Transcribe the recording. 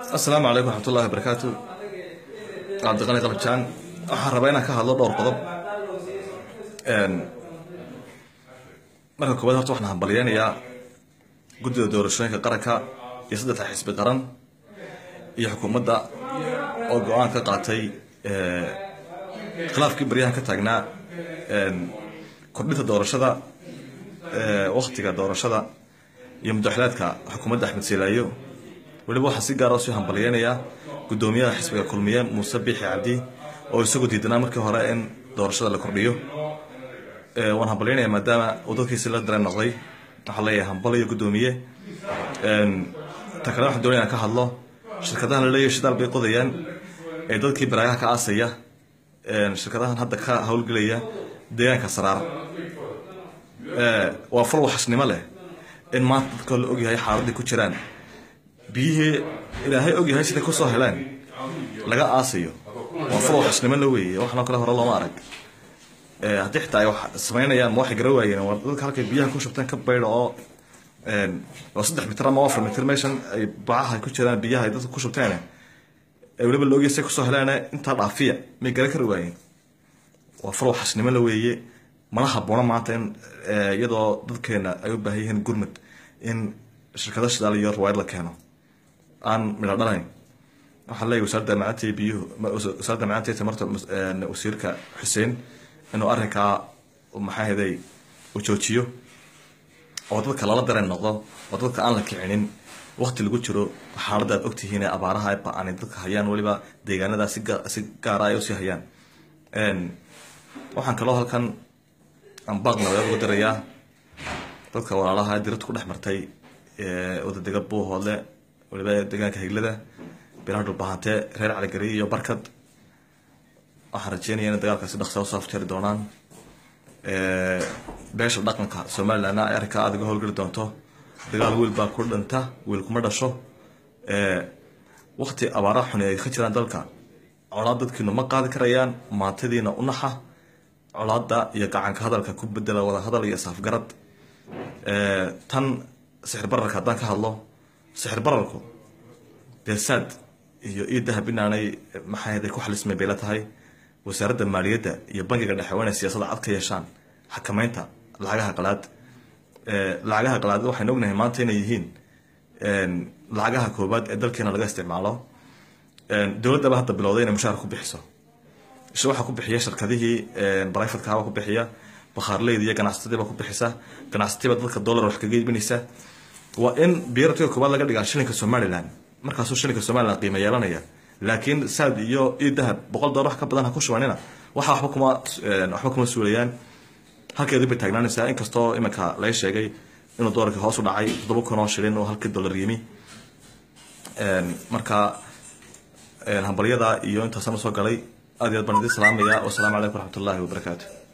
asalaamu calaykum waraxmat ullahi wabarakaatu cabdiqani qalabjaan waxaan rabaa inaan ka hadlo dhowr qodob marka koowaad horta waxaan hambalyeynayaa guddida doorashooyinka qaranka iyo saddexda xisbi qaran iyo xukuumadda oo go-aan ka qaatay khilaafkii baryahan ka taagnaa kordhinta doorashada waktiga doorashada iyo muddaxilaadka xukuumadda axmed seelaayo weliba waxaan si gaara usii hambalyeynayaa guddoomiyaha xisbiga kulmiye muuse biixi cabdi oo isagu diidanaa markii hore in doorashada la kordhiyo waan hambalyeynaya maadaama uu dadkiisi la dareen noqday waxaa leeyahay hambal iyo guddoomiye ta kale waxaan doonaya ka hadlo shirkadahan la leeyahay shidaal bay qodayaan ee dadkii baraayaha ka aasaya shirkadahan hadda ka howlgelaya deegaanka saraar waa fal waxasnimo leh in maanta dadka la ogyahay xaaladii ku jiraan biyihii ilaahay ogyahay siday kusoo heleen laga aasayo waa fal waxasnimo la weeye waxanoo kale hore looma arag haddii xitaa ay wax samaynayaan ma waxay gara waayeen waa dadka halkay biyaha ku shubteen ka baydha oo waa saddex mitir ama afar mitir meeshan ay bacaha ku jiraan biyaha ay dadka ku shubteen ee weliba la ogyahay siday kusoo heleen intaa dhaafiya may garan kari waayeen waa fal waxasnimo la weeye mana haboona maanta in iyadoo dadkeena ay u baahan yihiin gurmud in shirkado shidaal iyo ruwaayad la keeno aan midho dhalayn waxaan leeyahy wasaaradda macaanta biyuhu wasaaradda macaanta tamarta wasiirka xuseen inuu arrinkaa maxaa heday uu joojiyo oo dadka lala dareen noqdo oo dadka aan la kicinin wakti lagu jiro xaaladda aad ogtihiin ee abaaraha ba-ani dadka hayaan weliba deegaanada si gaara ay usii hayaan waxaan kaloo halkan ambaaq nabadeed uga dirayaa dadka walaalaha dirada ku dhex martay wadadega buuhoodle waliba deegaanka higlada bilaha dhulbahante reer caligari iyo barkad waxaan rajeynaya inay dagaalkaasi dhaqsa usoo afjari doonaan beesha dhaqanka somalilandna ay arrinkaa aad uga howlgeli doonto dagaal wiil baa ku dhinta wiil kuma dhasho wakti abaaraha xuni ay ka jiraan dalka colaad dadkiinu ma qaadi karayaan maantadiina u naxa colaada iyo gacanka hadalka ku bedela wada hadal iyo saafgarad tan sixir bararka haddaan ka hadlo sixir bararku dee saad iyo io dahab inaanay maxaa ku xalismay bay la tahay wasaaradda maaliyadda iyo bankiga dhexe waa inay siyaasadda cad ka yeeshaan xakameynta lacagaha qalaad lacagaha qalaad waxaynu ognahay maanta inay yihiin lacagaha koobaad ee dalkeena laga isticmaalo dowladdaba hadda bilowday inay mushaar ku bixiso isha waxaa ku bixiya shirkadihii brifatkaba ku bixiya bakhaarleyda iyo ganacsatadiiba ku bixisa ganacsatiba dadka dollar wax kaga iibinaysa waa in biiratiga koobaad laga dhigaa shilinka somaliland markaasuu shilinka somaliland qiimo yeelanaya laakiin saad iyo io dahab boqol dollar wax ka badan ha ku shubanina waxa waxba kuma waxba kuma suulayaan halkeedii bay taagnaanaysaa inkastoo iminka laga sheegay inuu doolarkii hoos u dhacay toddoba kun oo shilin oo halkii dollar yimi marka hambalyada iyo intaasana soo galay aad iyo aad baan idin salaamaya wasalaamu calaykum waraxmat ullahi wabarakaatu